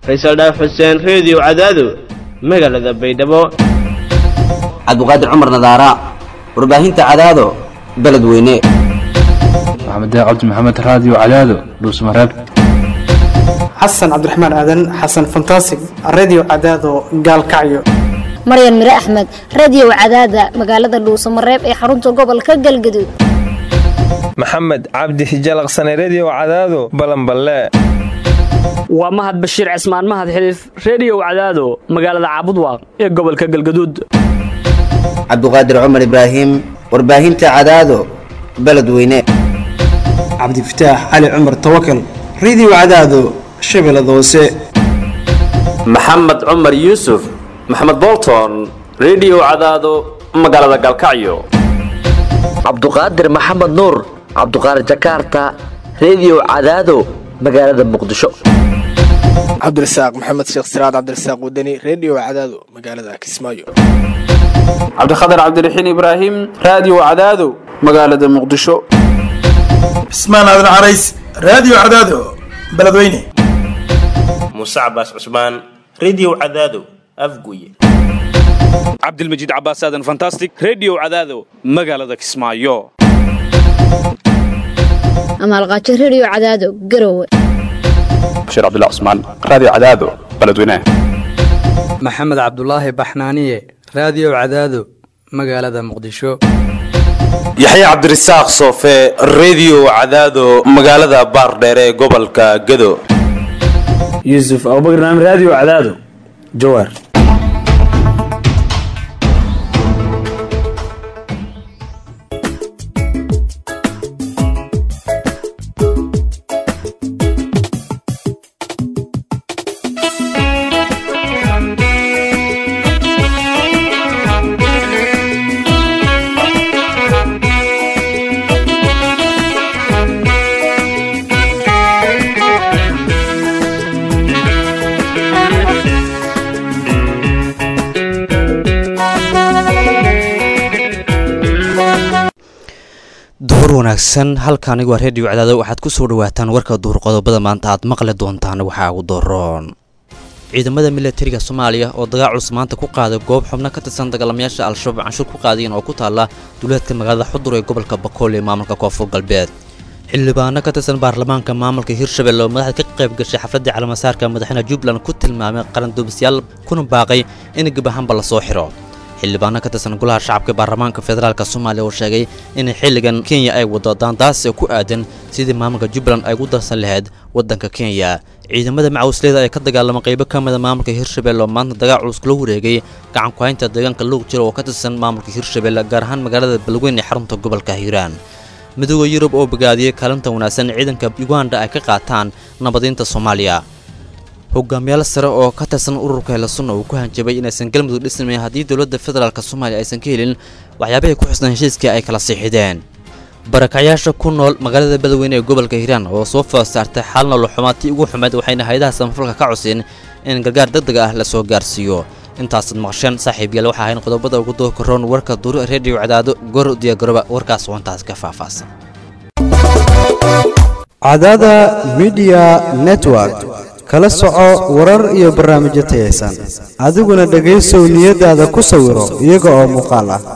faysal dhaaf xuseen reediyo cadaado magaalada baydhabo cabdiqaadir cumar nadaara warbaahinta cadaado beledweyne maxamed cabdi maxamed raadiyo cadaado dhuusmareeb xasan cabdiraxmaan aadan xasan fantasig redio cadaado gaalkacyo maryan mire axmed radio cadaada magaalada dhuusamareeb ee xarunta gobolka galgaduud maxamed cabdi hijalaqsane redio cadaado balanballe waa mahad bashiir cismaan mahad xiliif reediyow cadaado magaalada caabudwaaq ee gobolka galgaduud cabdiqaadir cumar ibraahim warbaahinta cadaado beledweyne cabdifataax cali cumar tawakal redio cadaado shabeellada hoose maxamed cumar yuusuf maxamed bolton redio cadaado magaalada galkacyo cabduqaadir maxamed nuur cabduqaadir jakaarta redio cadaado magaalada muqdisho cabdirasaaq maxamed sheekh siraad cabdirasaaq wadani redio cadaado magaalada kismaayo cabdikhatar cabdiraxiin ibraahim raadiyo cadaado magaalada muqdisho cismaan aadan carays raadiyo cadaado beledweyne muuse cabaas cusmaan redio cadaado afguye cabdilmajiid cabaas aadan fantastic redio cadaado magaalada kismaayo amaalqaajo redio cadaado garowe bashiir cabdilla cusmaan raadiyo cadaado beledweyne maxamed cabdulaahi baxnaaniye raadiyo cadaado magaalada muqdisho yaxya cabdirasaaq soofe redio cadaado magaalada baardheere ee gobolka gado yuusuf abubakr naam raadiyo cadaado jawaar duhur wanaagsan halka anigu waa reediyo cadaado waxaad ku soo dhawaataan warka duhur qodobada maanta aad maqli doontaan waxaa ugu doroon ciidamada milatariga soomaaliya oo dagaal culus maanta ku qaaday goob xubno ka tirsan dagaalamayaasha al-shabaab canshuur ku qaadayeen oo ku taalla duleedka magaalada xudur ee gobolka bakool ee maamulka koonfur galbeed xildhibaano ka tirsan baarlamaanka maamulka hirshabelle oo madaxda ka qayb gashay xafladdii calamasaarka madaxweyne jubbaland ku tilmaamay qaranduubisyaal kuna baaqay in gabahanba lasoo xiro xildhibaano ka tirsan golaha shacabka baarlamaanka federaalk soomaaliya oo sheegay in xilligan kenya ay wado daandaasi ku aadan sidii maamulka jubbaland ay ugu darsan lahayd waddanka kenya ciidamada macawisleyda ee ka dagaalama qaybo ka mida maamulka hirshabelle oo maanta dagaal culus kula wareegay gacan ku-haynta deegaanka luuq jiro oo ka tirsan maamulka hirshabelle gaar ahaan magaalada balweyn ee xarunta gobolka hiiraan midooda yurub oo bogaadiyey kaalinta wanaagsan ciidanka uganda ay ka qaataan nabadiinta soomaaliya hogaamiyaal sare oo ka tirsan ururka helasunna uu ku hanjabay inaysan galmudug dhisnayn haddii dowladda federaalk soomaaliya aysan ka helin waxyaabahay ku xusnaan heshiiskii ay kala siixideen barakacyaasha ku nool magaalada beledweyne ee gobolka hiiraan oo soo food saartay xal nolol xumaatii ugu xumeed waxayna hay-adaha samafalka ka cuseen in gargaar deg deg ah la soo gaarsiiyo intaasaad maqasheen saaxiibyaal waxaa ahayn qodobada ugu doo karoon warka duur reediyo cadaado goor diyaagaroba warkaas wantaas ka faahfaahsan cadaada midiya network kala soco warar iyo barnaamijyo tayaysan adiguna dhegaysow niyadaada ku sawiro iyaga oo muuqaal ah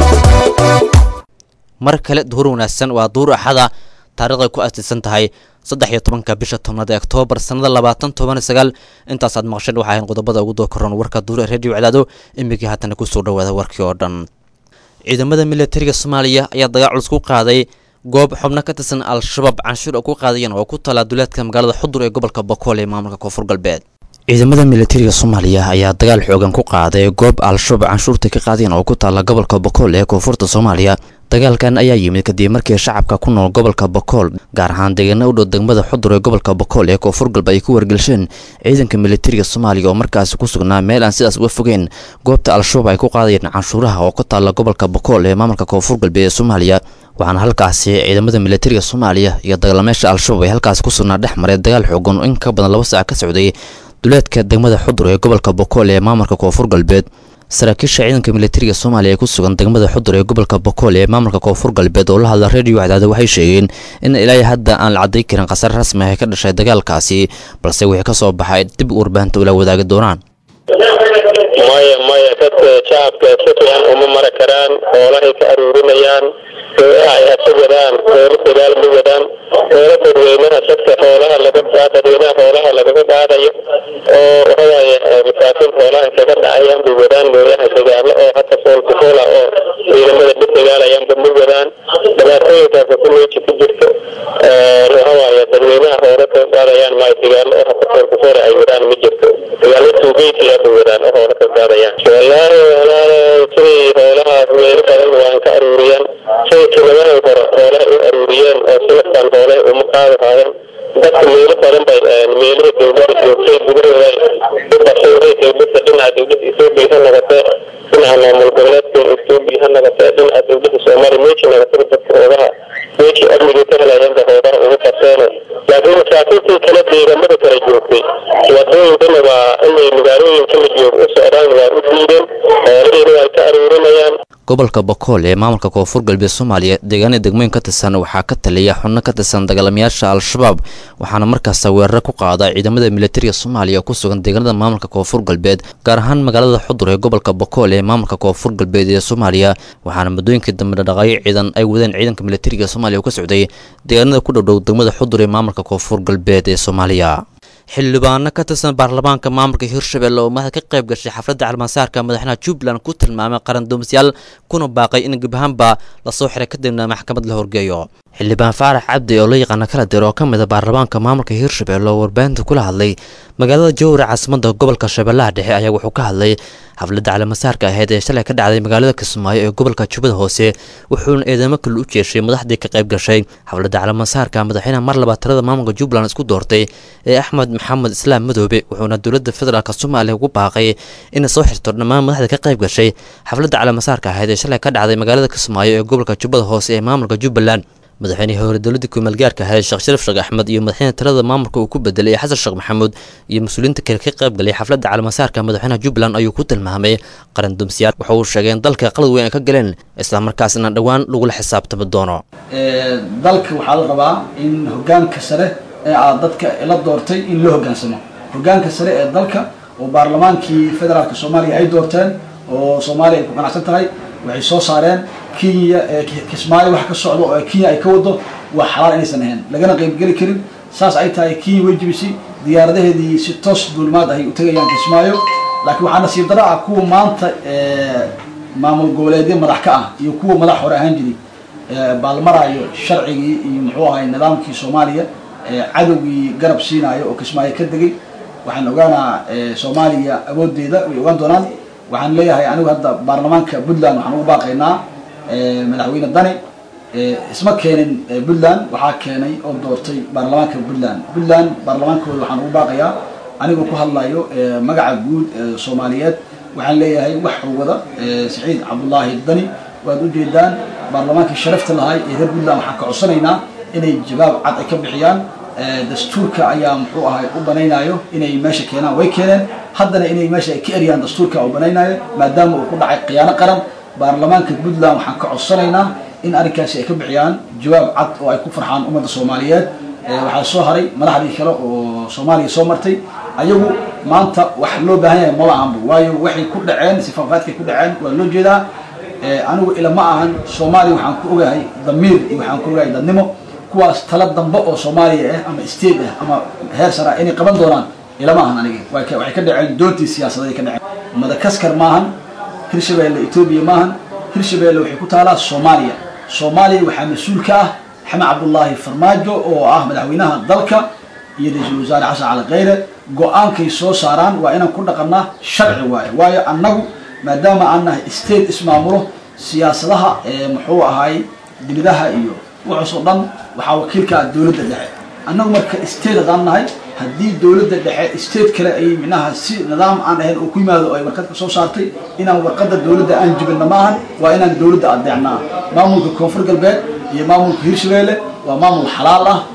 mar kale duhur wanaagsan waa duur axada taarikhday ku astiisan tahay saddex iyo tobanka bisha tobnaad ee oktoobar sannada labaatan toban iyo sagaal intaasaad maqasheen waxaa ahayn qodobada ugu doo karoon warka duur ee reediyo cadaado imikii haatana kusoo dhawaada warkii oo dhan ciidamada milatariga soomaaliya ayaa dagaal culus ku qaaday goob xubno ka tirsan al-shabaab canshuur oo ku qaadayeen oo ku tala duleedka magaalada xudur ee gobolka bokool ee maamulka koonfur galbeed ciidamada milatariga soomaaliya ayaa dagaal xoogan ku qaaday goob al-shabaab canshuurta ka qaadayeen oo ku taala gobolka bokool ee koonfurta soomaaliya dagaalkan ayaa yimid kadib markii shacabka ku nool gobolka bokool gaar ahaan deegaana u dhow degmada xudur ee gobolka bokool ee koonfur galbeed ay ku wargelsheen ciidanka milatariga soomaaliya oo markaasi ku sugnaa meel aan sidaas uga fogeen goobta al-shabaab ay ku qaadayeen canshuuraha oo ku taala gobolka bokool ee maamulka koonfur galbeed ee soomaaliya waxaana halkaasi ciidamada milatariga soomaaliya iyo dagaalamayaasha al-shabaab ay halkaasi ku sugnaa dhex maray dagaal xoogan oo in ka badan laba saac ka socday duleedka degmada xudur ee gobolka bokool ee maamulka koonfur galbeed saraakiisha ciidanka militariga soomaaliya ee ku sugan degmada xudur ee gobolka bokool ee maamulka koonfur galbeed oo la hadla reediyo cadaada waxay sheegeen in ilaa hadda aan la cadday karin khasare rasmi ah ee ka dhashay dagaalkaasi balse wixii ka soo baxay dib warbaahinta ula wadaagi doonaan maya maya dadka shacabka si fiican uma mara karaan xoolahay ka aruurinayaan gooyaha ay hasa wadaan goola dagaal ma wadaan goola dadweynaha dadka xoolaha laga dadweynaha xoolaha lagaga qaadayo oo waxawaaye masaakiin xoolaha kaga dhacayaan bay wadaan gooyaha dagaalo oo hata foolkufoola oo ciidamada dhib dagaalayaanba ma wadaan dhibaatooyinkaasa ku meeji ku jirto waxawaaye dadweynaha xoola kaga qaadayaan maayo dagaalo oo hata foolkufoola ay wadaan ma jirto dagaalo tuugeysiyaa bay wadaan oo xoola kaga qaadayaan wallaahi walaalo sidii xoolahaas meelo badan waan ka aruuriyaan siday tilamahan hore xoolaha u aruuriyeen oo silaftan xoolaha uma qaadi haayeen dadka meelo badan bay meelihii dowladda joogtay gudahooda u bashiray dowladda dhinaca dowladda etoobiya ha noqotee dhinaca maamul goboleedka etoobiya ha noqotee dhinaca dowladda soomaaliya meeshii noqotay dadka hoogaha meeshii amnigii ka helayeen ba hoogaha ugu qabteene laakiin masaakiintii kale deegaamada kala joogtay wadooyinkana waa inay magaalooyinka la joog u socdaan waa u diideen xoolihiina way ka aruurinayaan gobolka bokool ee maamulka koonfur galbeed soomaaliya deegaanada degmooyin ka tirsan waxaa ka taliya xubno ka tirsan dagaalamayaasha al-shabaab waxaana markaas weeraro ku qaada ciidamada militariga soomaaliya oo ku sugan deegaanada maamulka koonfur galbeed gaar ahaan magaalada xudur ee gobolka bokool ee maamulka koonfur galbeed ee soomaaliya waxaana muddooyinkii dambe dhaqaaqyo ciidan ay wadeen ciidanka militariga soomaaliya oo ka socday deegaanada ku dhowdhow degmada xudur ee maamulka koonfur galbeed ee soomaaliya xildhibaano ka tirsan baarlamaanka maamulka hirshabelle oo madaxa ka qayb gashay xafladda calmasaarka madaxweynaha jubbaland ku tilmaamay qaran doomisyaal kuna baaqay in gebahaanba lasoo xiray kadibna maxkamad la horgeeyo xildhibaan faarax cabdi oo la yaqaana kala dir oo ka mid a baarlamaanka maamulka hirshabelle oo warbaahinta kula hadlay magaalada jowra caasimada gobolka shabeellaha dhexe ayaa wuxuu ka hadlay xafladda calamasaarka ahayd ee shalay ka dhacday magaalada kismaayo ee gobolka jubbada hoose wuxuuna eedamo kale u jeeshay madaxdii ka qayb gashay xafladda calamasaarka madaxweynaha mar labaad tirada maamulka jubbaland isku doortay ee axmed maxamed islaam madoobe wuxuuna dowladda federaalk soomaaliya ugu baaqay inay soo xirto dhammaan madaxda ka qayb gashay xafladda calamasaarka ahayd ee shalay ka dhacday magaalada kismaayo ee gobolka jubbada hoose ee maamulka jubbaland madaxweynihii hore dowladda kumeelgaarka ahayd sheekh sharaf sheekh axmed iyo madaxweyne talada maamulka uu ku bedelay xasan sheekh maxamuud iyo mas-uuliyiinta kale ka qayb galay xafladda calamasaarka madaxweynaha jubbaland ayuu ku tilmaamay qaran dumsiyaal waxa uu sheegay in dalka qalad weyn ay ka galeen islamarkaasna dhowaan lagula xisaabtami doono dalka waxaa la rabaa in hogaanka sare ee aad dadka la doortay in loo hogaansamo hogaanka sare ee dalka oo baarlamaankii federaalka soomaaliya ay doorteen oo soomaaliya ay ku qanacsan tahay waxay soo saareen kenya kismaayo wax ka socdo oo kenya ay ka wado waa xalaal inaysan ahayn lagana qaybgeli karin saas ay tahay kenya way jibisay diyaaradaheedii si toos duulimaad ahay u tegayaan kismaayo laakiin waxaa nasiib daro ah kuwa maanta maamul goboleedyo madax ka ah iyo kuwa madax hore ahaan jiray baalmaraayo sharcigii iyo muxuu ahay nidaamkii soomaaliya cadowgii garab siinaayo oo kismaayo ka degay waxaan ogaanaa soomaaliya awoodeeda way ogaan doonaan waxaan leeyahay anigu hadda baarlamaanka puntland waxaan ugu baaqaynaa madaxweyne dani isma keenin puntland waxaa keenay oo doortay baarlamaanka puntland puntland baarlamaankooda waxaan ugu baaqayaa anigoo ku hadlayo magaca guud soomaaliyeed waxaan leeyahay wax wada saciid cabdulaahi dani waad ujeedaan baarlamaankii sharafta lahay ee reer puntland waxaan ka codsanaynaa inay jawaab cad ay ka bixiyaan dastuurka ayaa muxuu ahay u banaynayo inay meesha keenaan way keeneen haddana inay meesha ay ka eriyaan dastuurka u banaynayo maadaama uu ku dhacay khiyaano qaran baarlamaanka puntland waxaan ka codsanaynaa in arrinkaasi ay ka bixiyaan jawaab cad oo ay ku farxaan ummadda soomaaliyeed waxaa soo haray madaxdii kale oo soomaaliya soo martay ayagu maanta wax loo baahan yahay mala ahanba waayo waxay ku dhaceen sifaafaadkay ku dhaceen waa loo jeedaa anigu ila ma ahan soomaaliya waxaan ku ogahay damiir iyo waxaan ku ogahay dadnimo kuwaas tala dambe oo soomaaliya ah ama state ah ama heer sare ah inay qaban doonaan ilama ahan aniga waxay ka dhaceen doontii siyaasadeed ka dhaceen madagaskar maahan hirshabeelle etoobiya maahan hirshabeelle waxay ku taalaa soomaaliya soomaaliya waxaa mas-uul ka ah xamed cabdullaahi farmaajo oo ah madaxweynaha dalka iyo ra-iisul wasaare xasan cali kheyre go-aankay soo saaraan waa inaan ku dhaqannaa sharci waaye waayo annagu maadaama aan nahay state ismaamulo siyaasadaha muxuu ahaay dibadaha iyo waxaasoo dhan waxaa wakiilka ah dowladda dhexe annagu marka state haddaan nahay haddii dowladda dhexe state kale ay minaha si nidaam aan ahayn oo ku yimaado oo ay warqad ka soo saartay inaan warqadda dowladda aan jibinna ma ahan waa inaan dowladda adeecnaa maamulka koonfur galbeed iyo maamulka hirshabeelle waa maamul xalaal ah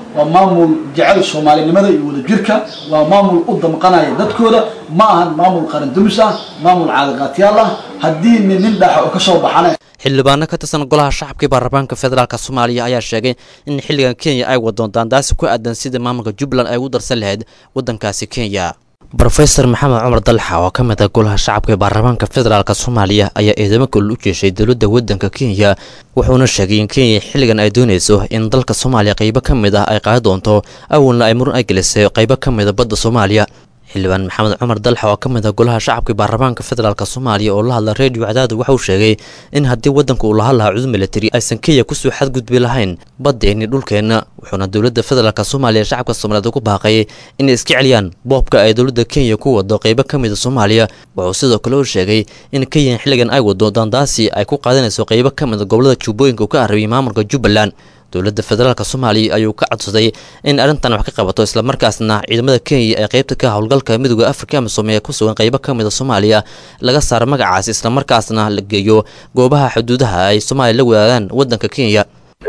waa maamul jecel soomaalinimada iyo wadajirka waa maamul u damqanaya dadkooda ma ahan maamul qaran dumis ah maamul caadaqaatyaal ah haddii nin nin dhaxa oo kasoo baxana xildhibaano ka tirsan golaha shacabkii baarlamaanka federaalk soomaaliya ayaa sheegay in xilligan kenya ay wado daandaasi ku aadan sidii maamulka jubbaland ay ugu darsan lahayd waddankaasi kenya rofeor maxamed cumar dalxa oo ka mid ah golaha shacabka ee baarlamaanka federaalk soomaaliya ayaa eedamo kulol u jeeshay dowladda waddanka kenya wuxuuna sheegay in kenya xilligan ay doonayso in dalka soomaaliya qaybo ka mid ah ay qaadi doonto awalna ay muran ay gelisay qaybo ka mida badda soomaaliya xildhibaan maxamed cumar dalxa oo ka mid ah golaha shacabka baarlamaanka federaalk soomaaliya oo la hadla redio cadaadu waxauu sheegay in haddii waddanka uu laha lahaa cudud militari aysan kenya kusoo xadgudbi lahayn baddeenni dhulkeenna wuxuuna dowladda federaalk soomaaliya shacabka soomaaliyeed ugu baaqay inay iska celiyaan boobka ay dowladda kenya ku wado qaybo ka mida soomaaliya wuxuu sidoo kale u sheegay in kenya xilligan ay wado daandaasi ay ku qaadanayso qaybo ka mida gobolada jubbooyinka uu ka arabiyay maamulka jubbaland dowladda federaalk soomaaliya ayuu ka codsaday in arrintan wax ka qabato islamarkaasna ciidamada kenya ee qaybta ka howlgalka midooda afrika amisom ee ku sugan qaybo ka mida soomaaliya laga saaro magacaasi islamarkaasna la geeyo goobaha xuduudaha ay soomaaliya la wadaagaan waddanka kenya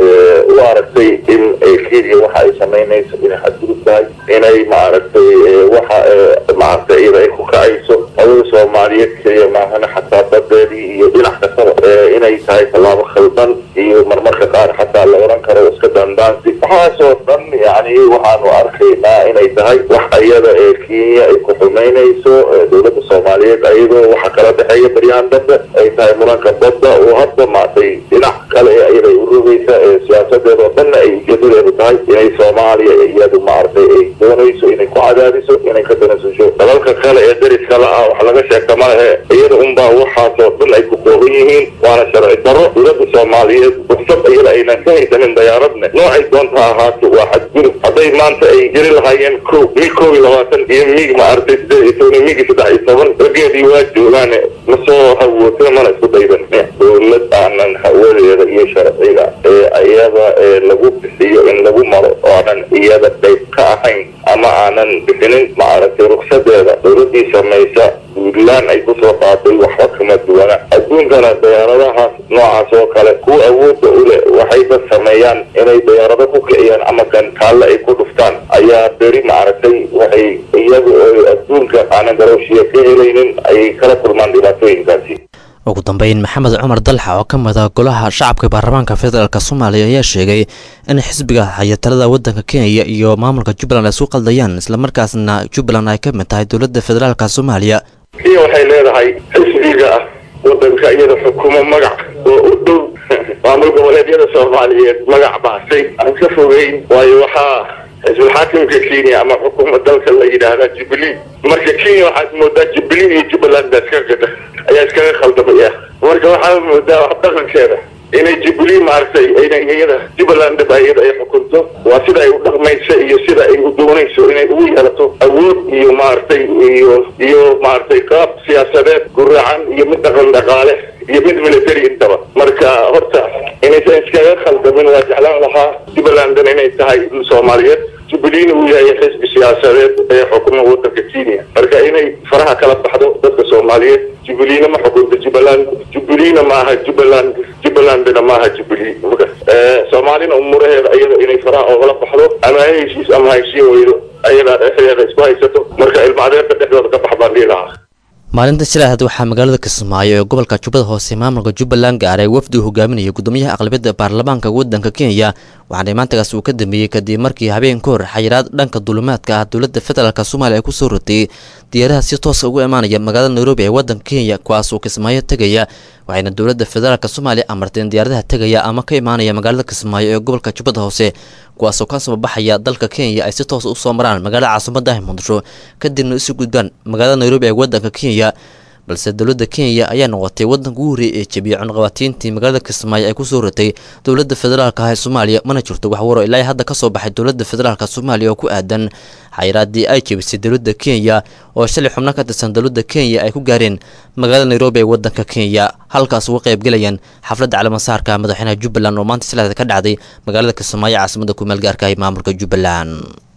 u aragtay in kenya waxa ay samaynayso inay xadgudub tahay inay maaragtay waxa maaragtay iyada ay ku kacayso hawada soomaaliyeed keliya maahana xataa badeedii iyo dhinac kastaba inay tahay tallaabo khaldan iyo marmarka qaar xataa la oran karo iska dandaansi waxaasoo dhan yani waxaanu arkaynaa inay tahay wax iyada ee kenya ay ku xumaynayso dowladda soomaaliyeed ayadoo waxa kala dhexeeya baryahan dambe ay tahay muranka badda oo hadda maaragtay dhinac kale ee iyada ay u rogaysa siyaasadeeda oo dhanna ay ujeedadeedu tahay inay soomaaliya iyadu maaragtay ay doonayso inay ku cadaadiso inay ka danasasho dalalka kale ee dariska la ah wax laga sheegta malahe iyada unbaa waxaasoo dhan ay ku kooban yihiin waana sharci daro dowladda soomaaliyeed fursad iyada aynan ka haysanin dayaaradne noocay doonta ahaato waa xadgudub hadday maanta ay jeri lahaayeen ko mig koob iyo labaatan iyo mig maaragtay sideed iyo toban iyo migi saddex iyo toban rageedii waa joogaane masoo hawootay mana isku daydan dowlad aanan hawadeeda iyo sharciga ee iyada ee lagu bixiyo in lagu maro oo aanan iyada qayb ka ahayn ama aanan bixinin maaragtay ruksadeeda dowladii samaysa puntland ay kusoo qaaday waxba kama duwana adduunkana dayaaradahaas noocaas oo kale kuwa awoodda u leh waxay dad sameeyaan inay dayaarado ku kiciyaan ama gantaalle ay ku dhuftaan ayaa beri maaragtay waxay iyaga oo adduunka aanan garooshiya ka helaynin ayay kala kulmaan dhibaatooyinkaasi ugu dambeyn maxamed cumar dalxa oo ka mid ah golaha shacabka baarlamaanka federaalk soomaaliya ayaa sheegay in xisbiga haya talada waddanka kenya iyo maamulka jubbaland ay isu qaldayaan islamarkaasna jubbaland ay ka mid tahay dowladda federaalk soomaaliya kenya waxay leedahay xisbiga ah waddanka iyada xukumo magac oo u dhow maamul goboleedyada soomaaliyeed magac baasay aan ka fogeyn waayo waxaa xisbul xaakimka kenya ama xukuuma dalka la yidhaahdaa jubilee marka kenya waxaad moodaa jubilee iyo jubbaland baa iska gada ayaa iskaga khaldamaya marka waxaa moodaa wax dhaqankeeda inay jubilee maaragtay inay iyada jubbaland ba iyada ay xukunto waa sida ay u dhaqmayso iyo sida ay u doonayso inay ugu yeelato awood iyo maaragtay iyo iyo maaragtay qaab siyaasadeed guracan iyo mid dhaqan dhaqaale iyo mid military intaba marka horta inaysan iskaga khaldamin waa jeclaan lahaa jubbalandna inay tahay soomaaliyeed jubileena uu yahay xisbi siyaasadeed ee xukuma waddanka kenya marka inay faraha kala baxdo dadka soomaaliyeed jubileena ma xukunta jubbaland jubileena maaha jubbaland jubbalandna maaha jubilee soomaalina umuraheeda iyada inay faraha oogala baxdo ama ha heshiis ama ha heshiin weydo ayadaa dhexdeeda isku haysato marka ilmaadeerka dhexdooda ka bax baan dhihi lahaa maalinta shilaaad waxaa magaalada kismaayo ee gobolka jubbada hoose maamulka jubbaland gaaray wafdi uu hogaaminaya gudoomiyaha aqlabiyadda baarlamaanka waddanka kenya waxaana imaantagas uu ka dambeeyey kadib markii habeen ka hor xayiraad dhanka dulimaadka ah dowladda federaalk soomaaliya ay ku soo rotay diyaaraha si toosa ugu imaanaya magaalada nairobi ee waddanka kenya kuwaas oo kismaayo tegaya waxayna dowladda federaalk soomaaliya amartay in diyaaradaha tegaya ama ka imaanaya magaalada kismaayo ee gobolka jubbada hoose kuwaasoo ka soo baxaya dalka kenya ay si toosa usoo maraan magaalada caasimada ah muqdisho kadibna isu gudbaan magaalada nairobi ee waddanka kenya balse dowladda kenya ayaa noqotay waddanka ugu horreeyay ee jebiyay cunqabatiintii magaalada kismaayo ay kusoo ratay dowladda federaalk ah ee soomaaliya mana jirto wax waro ilaa hadda ka soo baxay dowladda federaalk soomaaliya oo ku aadan xayiraadii ay jebisay dowladda kenya oo shalay xubno ka tirsan dowladda kenya ay ku gaareen magaalada nairobi ee waddanka kenya halkaas uga qaybgelayaan xafladda calaamasaarka madaxweynaha jubbaland oo maanta silaada ka dhacday magaalada kismaayo caasimada kumeel gaarka ee maamulka jubbaland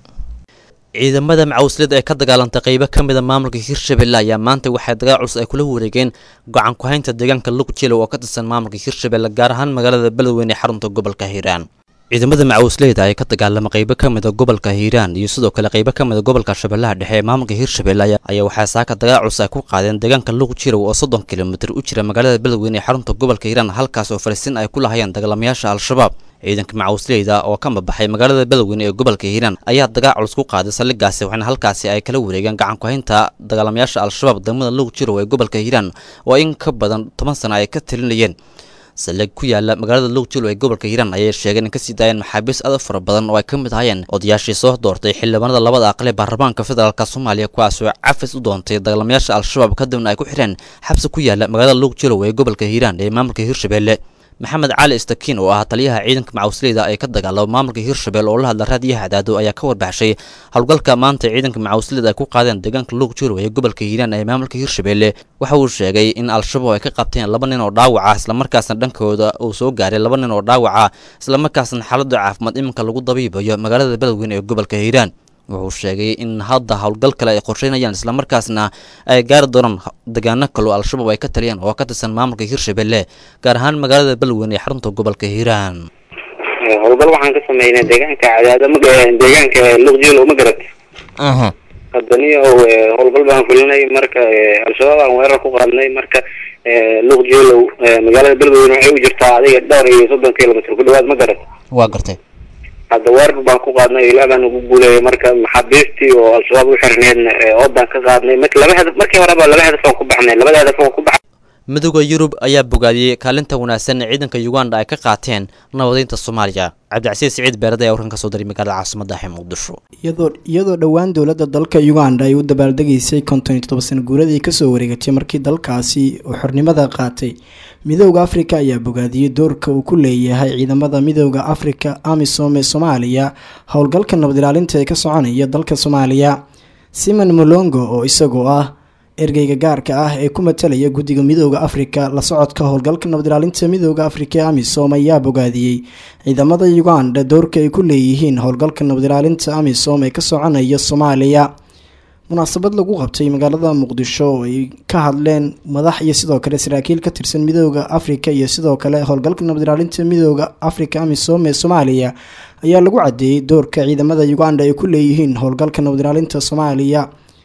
ciidamada macawsliyada ee ka dagaalantay qaybo ka mida maamulka hirshabelle ayaa maanta waxay dagaal culus ay kula wareegeen gocan ku-haynta deegaanka luqjilo oo ka tirsan maamulka hirshabelle gaar ahaan magaalada beledweyne ee xarunta gobolka hiiraan ciidamada macawisleyda ee ka dagaalama qaybo ka mida gobolka hiiraan iyo sidoo kale qaybo ka mida gobolka shabeellaha dhexe ee maamulka hiirshabelle ayaa waxaa saaka dagaal culus ay ku qaadeen deegaanka luuq jirow oo soddon kilomitir u jira magaalada beledweyne ee xarunta gobolka hiiraan halkaas oo fariisiin ay ku lahayeen dagaalamayaasha al-shabaab ciidanka macawisleyda oo ka mabaxay magaalada beledweyne ee gobolka hiiraan ayaa dagaal culus ku qaaday saldhigaasi waxaana halkaasi ay kala wareegeen gacan ku-haynta dagaalamayaasha al-shabaab degmada luuq jirow ee gobolka hiiraan oo in ka badan toban sano ay ka talinayeen saldhig ku yaala magaalada luugjilo ee gobolka hiiraan ayay sheegeen in kasii daayeen maxaabiis aad u fara badan oo ay ka mid ahayeen odayaashii soo doortay xildhibaanada labada aqle baarlamaanka federaalk soomaaliya kuwaas oo cafis u doontay dagaalamayaasha al-shabaab kadibna ay ku xireen xabsi ku yaala magaalada luugjilow ee gobolka hiiraan ee maamulka hiirshabelle maxamed cali istakiin oo ah taliyaha ciidanka macawisleyda ee ka dagaalama maamulka hiirshabelle oo la hadla raadiyaha cadaado ayaa ka warbaxshay howlgalka maanta ciidanka macawisleyda ay ku qaadeen deegaanka luuq jirow ee gobolka hiiraan ee maamulka hiirshabelle waxa uu sheegay in al-shabaab ay ka qabteen laba nin oo dhaawaca islamarkaasna dhankooda uu soo gaaray laba nin oo dhaawaca islamarkaasna xaalada caafimaad iminka lagu dabiibayo magaalada beledweyne ee gobolka hiiraan wuxuu sheegay in hadda howlgal kale ay qorsheynayaan islamarkaasna ay gaari doonaan degaano kaloo al-shabaab ay ka taliyaan oo ka tirsan maamulka hiirshabelle gaar ahaan magaalada beledweyne ee xarunta gobolka hiiraan howlgal waxaan ka sameynay deegaanka cadaado deegaanka luqjilo ma garat haddaniyo howlgal baan fulinay marka al-shabaab aan weerar ku qaadnay marka luqjilow magaalada beledweyne waxay u jirtaa adiga dhowr iyo soddon kilomitr ku dhawaad ma garat waa gartay hadda weerar baan ku qaadnay ilaa baan ugu guuleeyay marka maxaabiistii oo al-shabaab u xirneedna oodaan ka qaadnay marka laba hadaf markii horeba laba hadaf aan ku baxnay labada hadaf aan ku baxnay midooda yurub ayaa bogaadiyey kaalinta wanaagsan ee ciidanka uganda ay ka qaateen nabadeynta soomaaliya cabdicasiis siciid beerada ayaa warkan ka soo diray magaalada caasimada ah ee muqdisho iyadoo iyadoo dhowaan dowladda dalka uganda ay u dabaaldegaysay konton iyo toddoba sana guuradii kasoo wareegatay markii dalkaasi uu xornimada qaatay midooda afrika ayaa bogaadiyey doorka uu ku leeyahay ciidamada midooda afrika amisom ee soomaaliya howlgalka nabad ilaalinta ee ka soconaya dalka soomaaliya simon molongo oo isagoo ah ergeyga gaarka ah ee ku matalaya guddiga midooda afrika la socodka howlgalka nabad ilaalinta midooda afrika ee amisom ayaa bogaadiyey ciidamada uganda doorka ay ku leeyihiin howlgalka nabad ilaalinta amisom ee ka soconaya soomaaliya munaasabad lagu qabtay magaalada muqdisho oo ay ka hadleen madax iyo sidoo kale saraakiil ka tirsan midooda afrika iyo sidoo kale howlgalka nabad ilaalinta midooda afrika amisom ee soomaaliya ayaa lagu cadeeyey doorka ciidamada uganda ay ku leeyihiin howlgalka nabad ilaalinta soomaaliya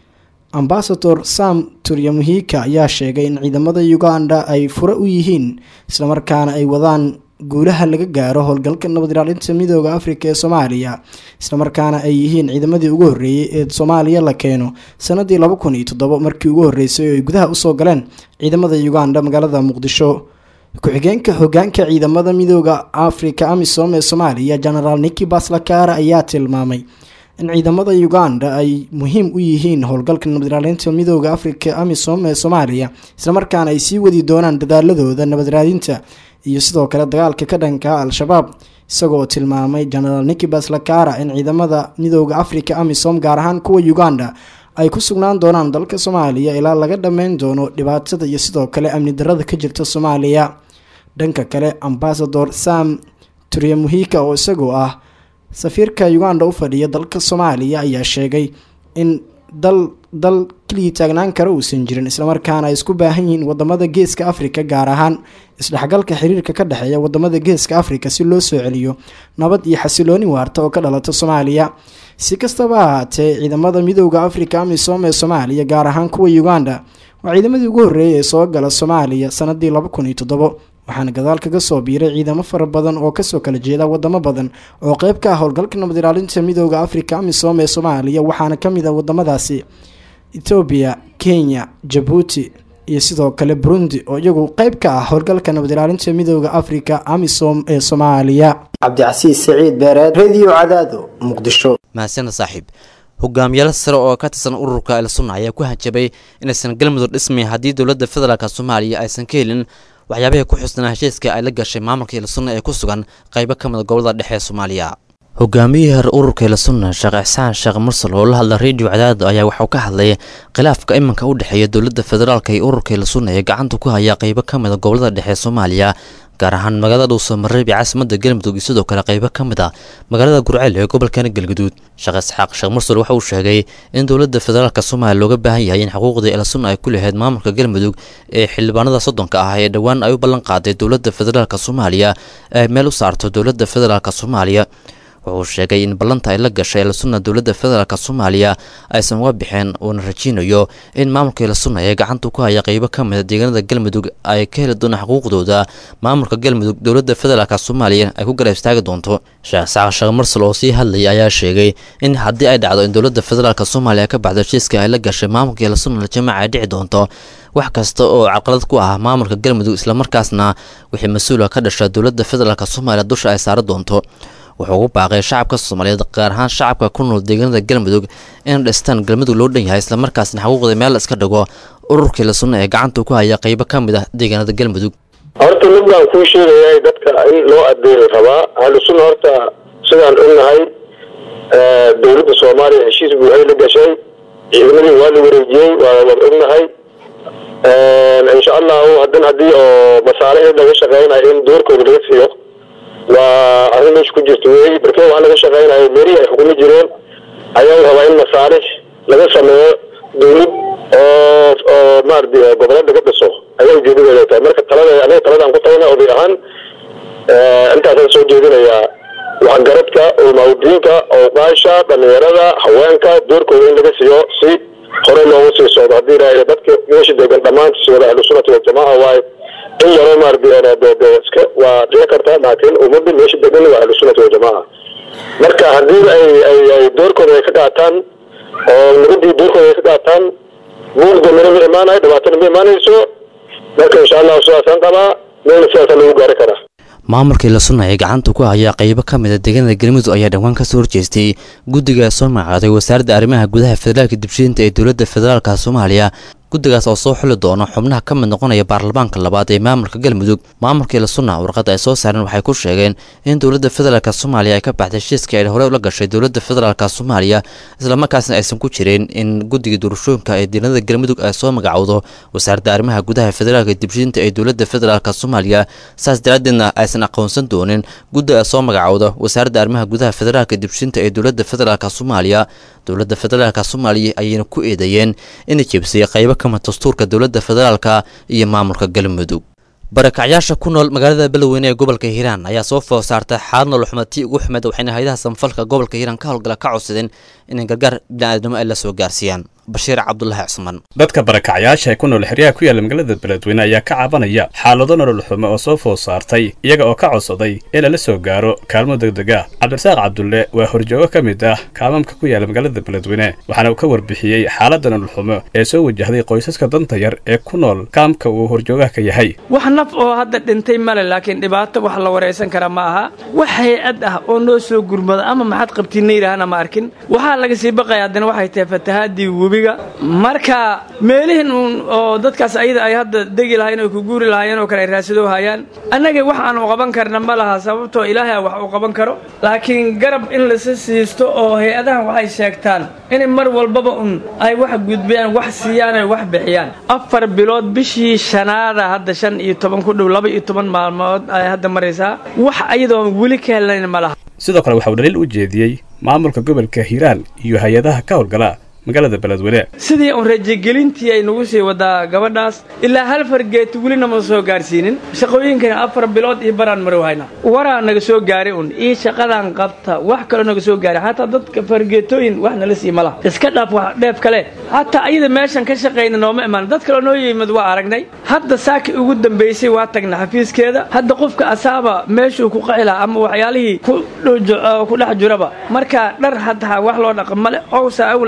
ambasador sam turyamuhika ayaa sheegay in ciidamada uganda ay fure u yihiin islamarkaana ay wadaan guulaha laga gaaro howlgalka nabad ilaalinta midooda afrika ee soomaaliya islamarkaana ay yihiin ciidamadii ugu horreeyey ee soomaaliya la keeno sanadii laba kun iyo toddobo markii ugu horreysay oo ay gudaha usoo galeen ciidamada uganda magaalada muqdisho ku-xigeenka hogaanka ciidamada midooda afrika amisom ee soomaaliya genaraal niki baslakara ayaa tilmaamay in ciidamada uganda ay muhiim u yihiin howlgalka nabad ilaalinta midooda afrika amisom ee soomaaliya islamarkaana ay sii wadi doonaan dadaaladooda nabad raadinta iyo sidoo kale dagaalka ka dhanka al-shabaab isagoo tilmaamay genaraal nikibas lakara in ciidamada midooda afrika amisom gaar ahaan kuwa uganda ay ku sugnaan doonaan dalka soomaaliya ilaa laga dhammeyn doono dhibaatada iyo sidoo kale amni darada ka jirta soomaaliya dhanka kale ambasador sam turyamuhika oo isagoo ah safiirka uganda u fadhiya dalka soomaaliya ayaa sheegay in dal dal keligii taagnaan kara uusan jirin islamarkaana ay isku baahan yihiin wadamada geeska afrika gaar ahaan isdhexgalka xiriirka ka dhexeeya wadamada geeska afrika si loo soo celiyo nabad iyo xasilooni waarta oo ka dhalata soomaaliya si kastaba ahaatee ciidamada midooda afrika amisom ee soomaaliya gaar ahaan kuwa uganda waa ciidamadii ugu horreeyay ee soo gala soomaaliya sanadii laba kun iyo toddobo waxaana gadaal kaga soo biiray ciidamo fara badan oo kasoo kala jeeda wadamo badan oo qeyb ka ah howlgalka nabad ilaalinta midooda afrika amisom ee soomaaliya waxaana kamid ah wadamadaasi etoobiya kenya jabuuti iyo sidoo kale burundi oo iyagu qeyb ka ah howlgalka nabad ilaalinta midooda afrika amisom ee soomaaliya cabdicasiis saciid beereed radio cadaado muqdisho mahadsaned saaxiib hogaamiyaal sare oo ka tirsan ururka elsunna ayaa ku hanjabay inaysan galmudug dhismay haddii dowladda federaalk soomaaliya aysan ka helin waxyaabaha ku xusnaa heshiiska ay la gashay maamulka elsunna ee ku sugan qaybo ka mida gobolada dhexe ee soomaaliya hogaamiyihii hore ururka ilasunna sheekh ixsaan sheekh mursal oo la hadla redio cadaado ayaa waxauu ka hadlay khilaafka iminka u dhexeeya dowladda federaalk iyo ururka ilasunna ee gacanta ku haya qeybo ka mid a gobolada dhexe ee soomaaliya gaar ahaan magaalada dhuusamareeb iyo caasimada galmudug iyo sidoo kale qeybo ka mid a magaalada gurceel ee gobolkana galguduud sheekh isxaaq sheekh mursal waxa uu sheegay in dowladda federaalk soomaaliya looga baahan yahay in xuquuqdii ilasunna ay ku lahayd maamulka galmudug ee xildhibaanada soddonka ah ee dhowaan ay u ballan qaaday dowladda federaalk soomaaliya ay meel u saarto dowladda federaalk soomaaliya wuxuu sheegay in ballanta ay la gashay ilasunna dowladda federaalk soomaaliya aysan uga bixeen uuna rajeynayo in maamulka ilasunna ee gacanta ku haya qeybo ka mid a deegaanada galmudug ay ka heli doonaan xuquuqdooda maamulka galmudug dowladda federaalk soomaaliya ay ku garab istaagi doonto sheekh saaq sheekh mursal oo sii hadlayay ayaa sheegay in haddii ay dhacdo in dowladda federaalk soomaaliya ka baxdo heshiiska ay la gashay maamulka ilasunna jamaaca ay dhici doonto wax kasta oo caqalad ku ah maamulka galmudug islamarkaasna wixii mas-uula ka dhasha dowladda federaalk soomaaliya dusha ay saari doonto wuxuu ugu baaqay shacabka soomaaliyeed gaar ahaan shacabka ku nool deegaanada galmudug in dhistaan galmudug loo dhan yahay islamarkaasna xuquuqda meel la iska dhigo ururkii la sunna ee gacanta ku haya qeybo ka mid ah deegaanada galmudug horta mid baan kuu sheegayaa dadka in loo adeeri rabaa ahlu sunna horta sidaan ognahay dowladda soomaaliya heshiis buuxay la gashay ciidamadii waa la wareejiyey waa wad ognahay insha allahu hadan haddii oo masaalixii laga shaqeynayo in doorkooda laga siiyo waa arrin meesha ku jirta wey markee waxaa laga shaqeynayo meelihii ay xukumi jireen ayaa rabaa in masaalix laga sameeyo dowlad oo oo maarata goboleed laga dhiso ayaa ujeedadeeda tahay marka talada aniga taladaan ku talana oday ahaan intaasaan soo jeedinayaa waxgaradka ulmaudiinka awqaasha dhalinyarada haweenka doorkooda in laga siiyo si hore loogu sii socdo haddii ilaahay dadka meesha degan dhammaantiis wada ahlu sunnati waljamaaca waaye in yaroo maarata iska waa dhici kartaa laakiin ummadda meesha degan waa ahlu sunnati waljamaaca marka haddii ay ay ay doorkooda ay ka qaataan oo nabadii doorkooda ay ka qaataan buuqda mina ma imaanayo dhibaatana ma imaanayso marka insha allahu sidaasaan qabaa meelna sidaasaa lagu gaari karaa maamulkii la sunna ee gacanta ku haya qeybo ka mid a deegaanada galmudug ayaa dhowaan ka soo horjeestay guddiga soo magacaaday wasaaradda arrimaha gudaha federaalka dibshiinta ee dowladda federaalka soomaaliya guddigaas oo soo xuli doona xubnaha ka mid noqonaya baarlamaanka labaad ee maamulka galmudug maamulkii la sunna warqadda ay soo saareen waxay ku sheegeen in dowladda federaalk soomaaliya ay ka baxday heshiiskii ay horey ula gashay dowladda federaalk soomaaliya islamarkaasna aysan ku jirin in guddiga doorashooyinka ee deegaanada galmudug ay soo magacowdo wasaaradda arrimaha gudaha federaalka dibshiinta ee dowladda federaalk soomaaliya saas daraaddeedna aysan aqoonsan doonin guddi ay soo magacowda wasaaradda arrimaha gudaha federaalka dibshiinta ee dowladda federaalk soomaaliya dowladda federaalk soomaaliya ayayna ku eedeeyeen inay jebisay qaybo kama dastuurka dowladda federaalka iyo maamulka galmudug barakacyaasha ku nool magaalada beledweyne ee gobolka hiiraan ayaa soo food saartay xaalad nolol xumatii ugu xumeed waxayna hayadaha samfalka gobolka hiiraan ka howlgala ka codsadeen inay gargaar bini'aadnimo ay la soo gaarsiiyaan bashiir cabdulaahi cusman dadka barakacyaasha ee ku nool xeryaha ku yaala magaalada beledweyne ayaa ka cabanaya xaalado nolol xumo oo soo food saartay iyaga oo ka codsaday in lala soo gaaro kaalmo degdeg ah cabdirasaaq cabdulle waa horjoogo ka mid ah kaalmamka ku yaala magaalada beledweyne waxaana uu ka warbixiyey xaaladda nolol xumo ee soo wajahday qoysaska danta yar ee ku nool kaamka uu horjoogaha ka yahay wax naf oo hadda dhintay male laakiin dhibaato wax la waraysan kara ma aha wax hay-ad ah oo noo soo gurmado ama maxaad qabtiinna yidhaahana ma arkin waxaa laga sii baqaya haddana waxay tahay fatahaadii webiga marka meelihin uun oo dadkaas ayada ay hadda degi lahayen oo ku guuri lahaayeen oo kale ay raasido hayaan annaga wax aan u qaban karna ma laha sababtoo ilaahay wax uu qaban karo laakiin garab in lasa siisto oo hay-adahan waxay sheegtaan inay mar walbaba un ay wax gudbiyaan wax siiyaan ay wax bixiyaan afar bilood bishii shanaada hadda shan iyo toban ku dhow laba iyo toban maalmood ay hadda maraysaa wax ayadoon weli ka helnayn ma laha sidoo kale waxa uu dhaliil u jeediyey maamulka gobolka hiiraan iyo hay-adaha ka howlgala magaalada beledweyne sidii uun rajagelintii ay nagu sii wadaa gabadhaas ilaa hal fargeeti welina ma soo gaarsiinin shaqooyinkana afar bilood iyo baraan marow hayna waraa naga soo gaaray un io shaqadan qabta wax kaloo naga soo gaaray xataa dadka fargeetooyin wax nala sii ma laha iska dhaaf wax dheef kale hataa ayada meeshan ka shaqayna nooma imaan dad kaloo noo yimid waa aragnay hadda saaki ugu dambaysay waa tagna xafiiskeeda hadda qofka asaaba meeshuu ku qaci lahaa ama waxyaalihii ku dhex jiraba marka dhar hataa wax loo dhaqa male owsa awal qaar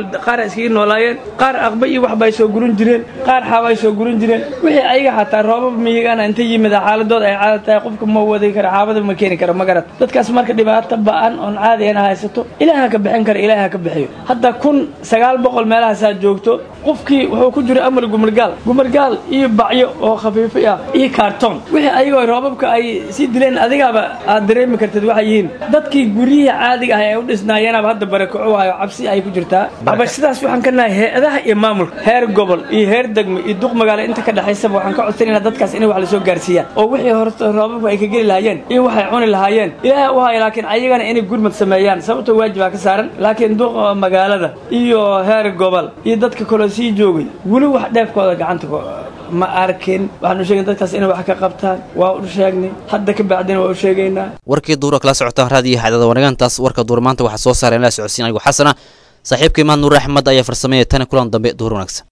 iskaga noolaayeen qaar aqba iyo wax bay soo gurin jireen qaar xaabay soo gurin jireen wixii ayaga xataa roobab miyigana inta yimida xaaladooda ay caada tahay qofka ma wadi karo xaabada ma keeni karo ma garat dadkaas marka dhibaato ba-an oon caadiyana haysato ilaaha ka bixin kara ilaaha ka bixiyo hadda kun sagaal boqol meelahaasaa joogto qofkii wuxuu ku jira amal gumargaal gumargaal iyo bacyo oo khafiifi ah iyo kaartoon wixii ayagoo roobabka ay sii dileen adigaaba aad dareemi kartid waxay yihiin dadkii guryihii caadiga ah ee u dhisnaayeenaba hadda barakaco waayo cabsi ay ku jirtaa aba sidaas waxaan ka nahay hay-adaha iyo maamulka heer gobol iyo heer degmo iyo duq magaalo inta ka dhexaysaba waxaan ka codsanayna dadkaas inay wax lasoo gaarsiiyaan oo wixii horta roobabka ay ka geli lahaayeen iyo waxay cuni lahaayeen ilaahay u haya laakiin ayagana inay gurmad sameeyaan sababtoo waajibaa ka saaran laakiin duqa magaalada iyo heer gobol iyo dadka kaloo sii joogay weli wax dheefkooda gacanta ma arkin waxaanu sheegay dadkaas inay wax ka qabtaan waa u sheegnay hadda ka bacdina waa u sheegaynaa warkii duura kala socotaan raadiyo xadada wanaagaantaas warka duur maanta waxaa soo saaray in la socodsiin anigu xasana saaxiibka imaan nuur axmed ayaa farsameeya tani kulan dambe duur wanaagsan